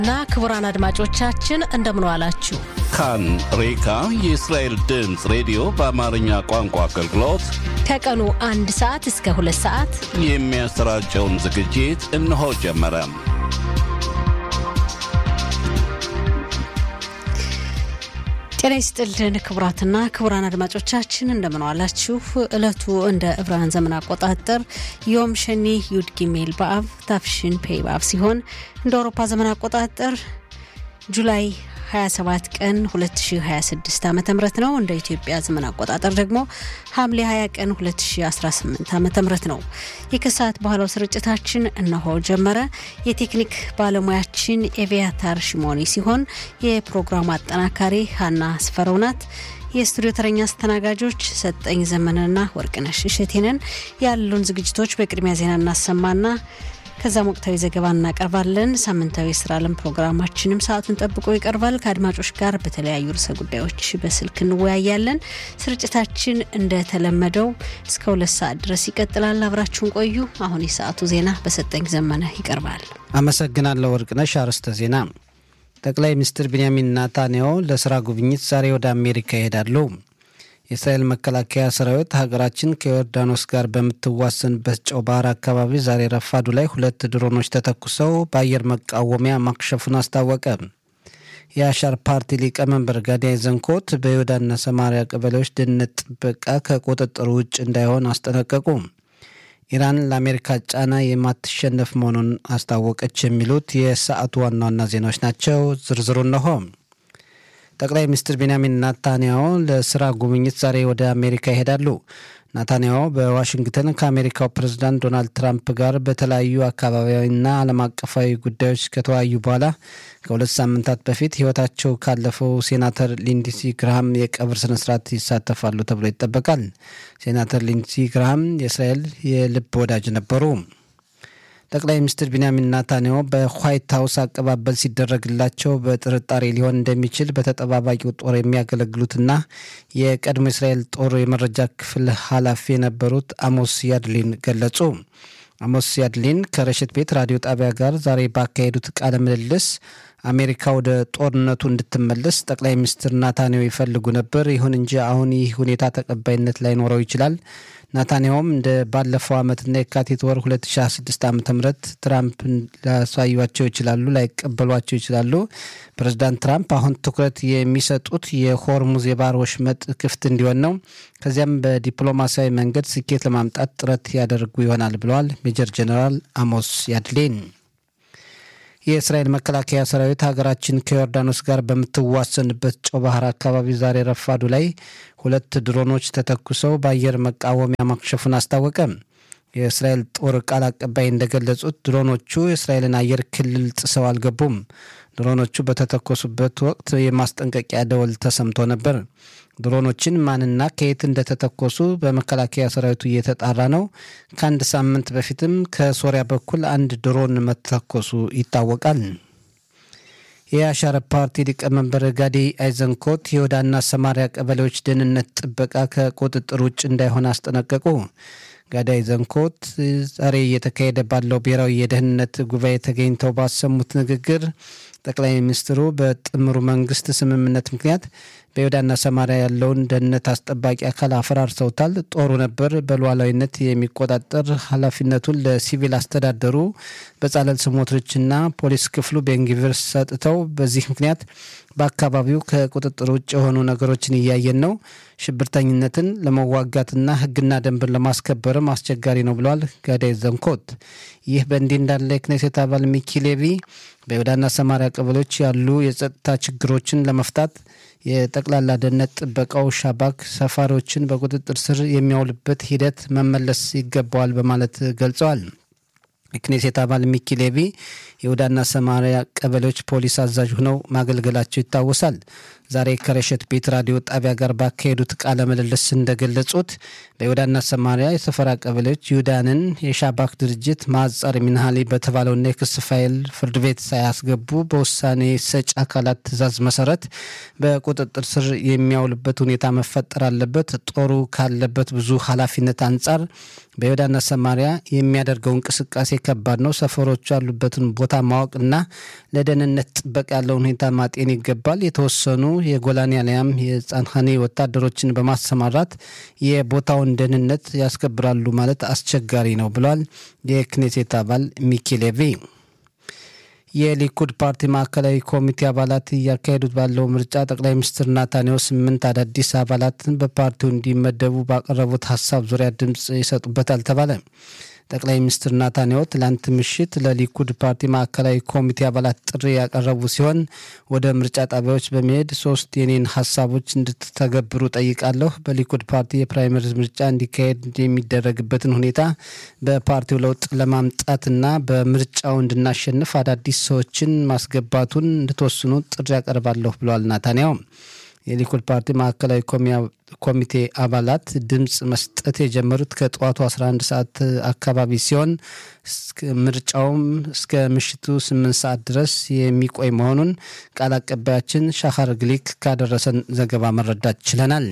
እና ክቡራን አድማጮቻችን እንደምን ዋላችሁ። ካን ሬካ የእስራኤል ድምፅ ሬዲዮ በአማርኛ ቋንቋ አገልግሎት ከቀኑ አንድ ሰዓት እስከ ሁለት ሰዓት የሚያሰራጨውን ዝግጅት እነሆ ጀመረ። ጤና ይስጥልን ክቡራትና ክቡራን አድማጮቻችን እንደምን ዋላችሁ። እለቱ እንደ ዕብራውያን ዘመን አቆጣጠር ዮም ሸኒ ዩድ ጊሜል በአብ ታፍሽን ፔይ በአብ ሲሆን እንደ አውሮፓ ዘመን አቆጣጠር ጁላይ 27 ቀን 2026 ዓ ም ነው። እንደ ኢትዮጵያ ዘመን አቆጣጠር ደግሞ ሐምሌ 20 ቀን 2018 ዓ ም ነው። የከሰዓት በኋላው ስርጭታችን እነሆ ጀመረ። የቴክኒክ ባለሙያችን ኤቪያታር ሽሞኒ ሲሆን የፕሮግራሙ አጠናካሪ ሀና አስፈረው ናት። የስቱዲዮ ተረኛ አስተናጋጆች ሰጠኝ ዘመንና ወርቅነሽ እሸቴንን ያሉን ዝግጅቶች በቅድሚያ ዜና እናሰማና ከዛም ወቅታዊ ዘገባ እናቀርባለን። ሳምንታዊ የስራ ዓለም ፕሮግራማችንም ሰዓቱን ጠብቆ ይቀርባል። ከአድማጮች ጋር በተለያዩ ርዕሰ ጉዳዮች በስልክ እንወያያለን። ስርጭታችን እንደተለመደው እስከ ሁለት ሰዓት ድረስ ይቀጥላል። አብራችሁን ቆዩ። አሁን የሰዓቱ ዜና በሰጠኝ ዘመነ ይቀርባል። አመሰግናለሁ ወርቅነሽ። አርዕስተ ዜና ጠቅላይ ሚኒስትር ቢንያሚን ናታንያሁ ለስራ ጉብኝት ዛሬ ወደ አሜሪካ ይሄዳሉ። የእስራኤል መከላከያ ሰራዊት ሀገራችን ከዮርዳኖስ ጋር በምትዋሰንበት ጨው ባህር አካባቢ ዛሬ ረፋዱ ላይ ሁለት ድሮኖች ተተኩሰው በአየር መቃወሚያ ማክሸፉን አስታወቀ። የአሻር ፓርቲ ሊቀመንበር ጋዲያይ ዘንኮት በይሁዳና ሰማሪያ ቀበሌዎች ደህንነት ጥበቃ ከቁጥጥር ውጭ እንዳይሆን አስጠነቀቁ። ኢራን ለአሜሪካ ጫና የማትሸነፍ መሆኑን አስታወቀች። የሚሉት የሰዓቱ ዋና ዋና ዜናዎች ናቸው። ዝርዝሩ እነሆ። ጠቅላይ ሚኒስትር ቤንያሚን ናታንያሁ ለስራ ጉብኝት ዛሬ ወደ አሜሪካ ይሄዳሉ። ናታንያሁ በዋሽንግተን ከአሜሪካው ፕሬዝዳንት ዶናልድ ትራምፕ ጋር በተለያዩ አካባቢያዊና ዓለም አቀፋዊ ጉዳዮች ከተወያዩ በኋላ ከሁለት ሳምንታት በፊት ሕይወታቸው ካለፈው ሴናተር ሊንድሲ ግርሃም የቀብር ስነስርዓት ይሳተፋሉ ተብሎ ይጠበቃል። ሴናተር ሊንድሲ ግርሃም የእስራኤል የልብ ወዳጅ ነበሩ። ጠቅላይ ሚኒስትር ቢንያሚን ናታንያሁ በዋይት ሀውስ አቀባበል ሲደረግላቸው በጥርጣሬ ሊሆን እንደሚችል በተጠባባቂው ጦር የሚያገለግሉትና የቀድሞ እስራኤል ጦር የመረጃ ክፍል ኃላፊ የነበሩት አሞስ ያድሊን ገለጹ። አሞስ ያድሊን ከረሽት ቤት ራዲዮ ጣቢያ ጋር ዛሬ ባካሄዱት ቃለ ምልልስ አሜሪካ ወደ ጦርነቱ እንድትመለስ ጠቅላይ ሚኒስትር ናታንያሁ ይፈልጉ ነበር። ይሁን እንጂ አሁን ይህ ሁኔታ ተቀባይነት ላይኖረው ይችላል። ናታንያሁም እንደ ባለፈው ዓመትና የካቲት ወር 2026 ዓ ም ትራምፕ ሊያሳዩቸው ይችላሉ፣ ላይቀበሏቸው ይችላሉ። ፕሬዚዳንት ትራምፕ አሁን ትኩረት የሚሰጡት የሆርሙዝ የባህር ወሽመጥ ክፍት እንዲሆን ነው። ከዚያም በዲፕሎማሲያዊ መንገድ ስኬት ለማምጣት ጥረት ያደርጉ ይሆናል ብለዋል ሜጀር ጀኔራል አሞስ ያድሌን። የእስራኤል መከላከያ ሰራዊት ሀገራችን ከዮርዳኖስ ጋር በምትዋሰንበት ጨው ባህር አካባቢ ዛሬ ረፋዱ ላይ ሁለት ድሮኖች ተተኩሰው በአየር መቃወሚያ ማክሸፉን አስታወቀ። የእስራኤል ጦር ቃል አቀባይ እንደገለጹት ድሮኖቹ የእስራኤልን አየር ክልል ጥሰው አልገቡም። ድሮኖቹ በተተኮሱበት ወቅት የማስጠንቀቂያ ደወል ተሰምቶ ነበር። ድሮኖችን ማንና ከየት እንደተተኮሱ በመከላከያ ሰራዊቱ እየተጣራ ነው። ከአንድ ሳምንት በፊትም ከሶሪያ በኩል አንድ ድሮን መተኮሱ ይታወቃል። የአሻር ፓርቲ ሊቀመንበር ጋዲ አይዘንኮት የይሁዳና ሰማሪያ ቀበሌዎች ደህንነት ጥበቃ ከቁጥጥር ውጭ እንዳይሆን አስጠነቀቁ። ጋዳይ ዘንኮት ዛሬ እየተካሄደ ባለው ብሔራዊ የደህንነት ጉባኤ ተገኝተው ባሰሙት ንግግር ጠቅላይ ሚኒስትሩ በጥምሩ መንግስት ስምምነት ምክንያት በይሁዳና ሰማሪያ ያለውን ደህንነት አስጠባቂ አካል አፈራርሰውታል። ጦሩ ነበር በሉዓላዊነት የሚቆጣጠር ኃላፊነቱን ለሲቪል አስተዳደሩ በጻለል ስሞትሪችና ፖሊስ ክፍሉ ቤንጊቪር ሰጥተው በዚህ ምክንያት በአካባቢው ከቁጥጥር ውጭ የሆኑ ነገሮችን እያየን ነው። ሽብርተኝነትን ለመዋጋትና ሕግና ደንብን ለማስከበርም አስቸጋሪ ነው ብለዋል ጋዳይ ዘንኮት። ይህ በእንዲህ እንዳለ የክኔሴት አባል ሚኪ ሌቪ በይሁዳና ሰማሪያ ቀበሌዎች ያሉ የጸጥታ ችግሮችን ለመፍታት የጠቅላላ ደህንነት ጥበቃው ሻባክ ሰፋሪዎችን በቁጥጥር ስር የሚያውልበት ሂደት መመለስ ይገባዋል በማለት ገልጸዋል። የክኔሴት አባል ሚኪ ሌቪ ይሁዳና ሰማሪያ ቀበሌዎች ፖሊስ አዛዥ ሆነው ማገልገላቸው ይታወሳል። ዛሬ ከረሸት ቤት ራዲዮ ጣቢያ ጋር ባካሄዱት ቃለ ምልልስ እንደገለጹት በይሁዳና ሰማሪያ የሰፈራ ቀበሌዎች ይሁዳንን የሻባክ ድርጅት ማጻር ሚንሃሊ በተባለውና የክስ ፋይል ፍርድ ቤት ሳያስገቡ በውሳኔ ሰጭ አካላት ትዕዛዝ መሰረት በቁጥጥር ስር የሚያውልበት ሁኔታ መፈጠር አለበት። ጦሩ ካለበት ብዙ ኃላፊነት አንጻር በይሁዳና ሰማሪያ የሚያደርገው እንቅስቃሴ ከባድ ነው። ሰፈሮቹ ያሉበትን ቦታ ቦታ ማወቅና ለደህንነት ጥበቃ ያለውን ሁኔታ ማጤን ይገባል። የተወሰኑ የጎላኒ አሊያም የጻንኻኔ ወታደሮችን በማሰማራት የቦታውን ደህንነት ያስከብራሉ ማለት አስቸጋሪ ነው ብሏል የክኔሴት አባል ሚኪ ሌቪ። የሊኩድ ፓርቲ ማዕከላዊ ኮሚቴ አባላት እያካሄዱት ባለው ምርጫ ጠቅላይ ሚኒስትር ናታንያሁ ስምንት አዳዲስ አባላትን በፓርቲው እንዲመደቡ ባቀረቡት ሀሳብ ዙሪያ ድምፅ ይሰጡበታል ተባለ። ጠቅላይ ሚኒስትር ናታንያሁ ትላንት ምሽት ለሊኩድ ፓርቲ ማዕከላዊ ኮሚቴ አባላት ጥሪ ያቀረቡ ሲሆን ወደ ምርጫ ጣቢያዎች በመሄድ ሶስት የኔን ሀሳቦች እንድትተገብሩ ጠይቃለሁ። በሊኩድ ፓርቲ የፕራይመሪዝ ምርጫ እንዲካሄድ የሚደረግበትን ሁኔታ በፓርቲው ለውጥ ለማምጣትና በምርጫው እንድናሸንፍ አዳዲስ ሰዎችን ማስገባቱን እንድትወስኑ ጥሪ ያቀርባለሁ ብለዋል ናታንያሁ። የሊኩድ ፓርቲ ማዕከላዊ ኮሚቴ አባላት ድምፅ መስጠት የጀመሩት ከጠዋቱ 11 ሰዓት አካባቢ ሲሆን ምርጫውም እስከ ምሽቱ 8 ሰዓት ድረስ የሚቆይ መሆኑን ቃል አቀባያችን ሻኻር ግሊክ ካደረሰን ዘገባ መረዳት ችለናል።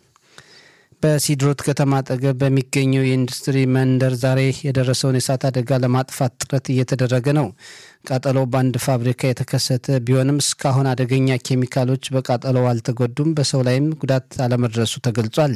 በሲድሮት ከተማ አጠገብ በሚገኘው የኢንዱስትሪ መንደር ዛሬ የደረሰውን የእሳት አደጋ ለማጥፋት ጥረት እየተደረገ ነው። ቃጠሎው በአንድ ፋብሪካ የተከሰተ ቢሆንም እስካሁን አደገኛ ኬሚካሎች በቃጠሎው አልተጎዱም። በሰው ላይም ጉዳት አለመድረሱ ተገልጿል።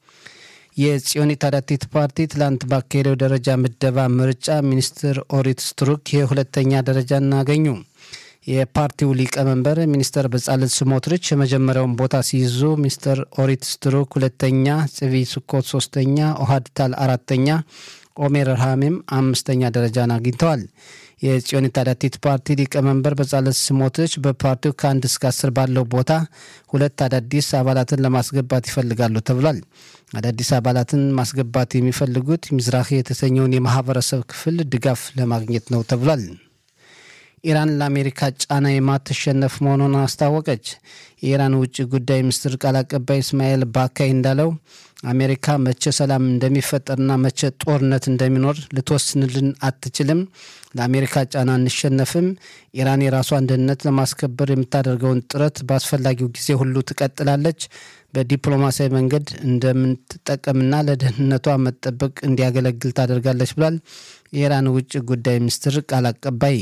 የጽዮኒ ታዳቲት ፓርቲ ትላንት ባካሄደው ደረጃ ምደባ ምርጫ ሚኒስትር ኦሪት ስትሩክ የሁለተኛ ደረጃን አገኙ። የፓርቲው ሊቀመንበር ሚኒስተር በጻለት ስሞትሪች የመጀመሪያውን ቦታ ሲይዙ ሚኒስተር ኦሪት ስትሩክ ሁለተኛ፣ ጽቪ ስኮት ሶስተኛ፣ ኦሃድ ታል አራተኛ፣ ኦሜር ርሃሜም አምስተኛ ደረጃን አግኝተዋል። የጽዮን ታዳቲት ፓርቲ ሊቀመንበር በጻለት ስሞትሪች በፓርቲው ከአንድ እስከ አስር ባለው ቦታ ሁለት አዳዲስ አባላትን ለማስገባት ይፈልጋሉ ተብሏል። አዳዲስ አባላትን ማስገባት የሚፈልጉት ሚዝራሂ የተሰኘውን የማህበረሰብ ክፍል ድጋፍ ለማግኘት ነው ተብሏል። ኢራን ለአሜሪካ ጫና የማትሸነፍ መሆኑን አስታወቀች። የኢራን ውጭ ጉዳይ ሚኒስትር ቃል አቀባይ እስማኤል ባካይ እንዳለው አሜሪካ መቼ ሰላም እንደሚፈጠርና መቼ ጦርነት እንደሚኖር ልትወስንልን አትችልም። ለአሜሪካ ጫና አንሸነፍም። ኢራን የራሷን ደህንነት ለማስከበር የምታደርገውን ጥረት በአስፈላጊው ጊዜ ሁሉ ትቀጥላለች። በዲፕሎማሲያዊ መንገድ እንደምትጠቀምና ለደህንነቷ መጠበቅ እንዲያገለግል ታደርጋለች ብሏል የኢራን ውጭ ጉዳይ ሚኒስትር ቃል አቀባይ።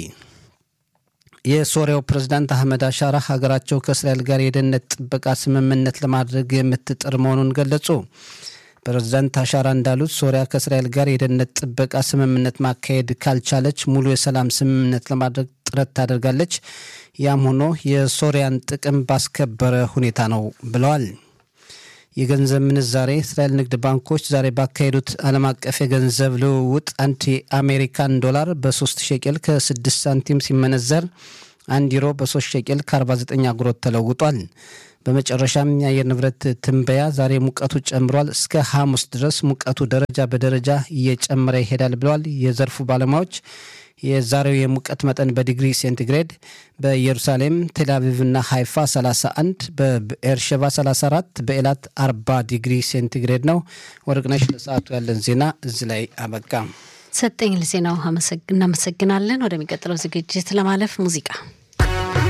የሶሪያው ፕሬዝዳንት አህመድ አሻራ ሀገራቸው ከእስራኤል ጋር የደህንነት ጥበቃ ስምምነት ለማድረግ የምትጥር መሆኑን ገለጹ። ፕሬዝዳንት አሻራ እንዳሉት ሶሪያ ከእስራኤል ጋር የደህንነት ጥበቃ ስምምነት ማካሄድ ካልቻለች ሙሉ የሰላም ስምምነት ለማድረግ ጥረት ታደርጋለች። ያም ሆኖ የሶሪያን ጥቅም ባስከበረ ሁኔታ ነው ብለዋል። የገንዘብ ምንዛሬ እስራኤል ንግድ ባንኮች ዛሬ ባካሄዱት ዓለም አቀፍ የገንዘብ ልውውጥ አንድ የአሜሪካን ዶላር በ3 ሸቄል ከ6 ሳንቲም ሲመነዘር አንድ ዩሮ በ3 ሸቄል ከ49 አጉሮት ተለውጧል። በመጨረሻም የአየር ንብረት ትንበያ ዛሬ ሙቀቱ ጨምሯል። እስከ ሐሙስ ድረስ ሙቀቱ ደረጃ በደረጃ እየጨመረ ይሄዳል ብለዋል የዘርፉ ባለሙያዎች። የዛሬው የሙቀት መጠን በዲግሪ ሴንቲግሬድ በኢየሩሳሌም፣ ቴልአቪቭና ሃይፋ 31፣ በኤርሸባ 34፣ በኤላት 40 ዲግሪ ሴንቲግሬድ ነው። ወርቅነሽ ለሰዓቱ ያለን ዜና እዚህ ላይ አበቃ። ሰጠኝ ለዜናው እናመሰግናለን። ወደሚቀጥለው ዝግጅት ለማለፍ ሙዚቃ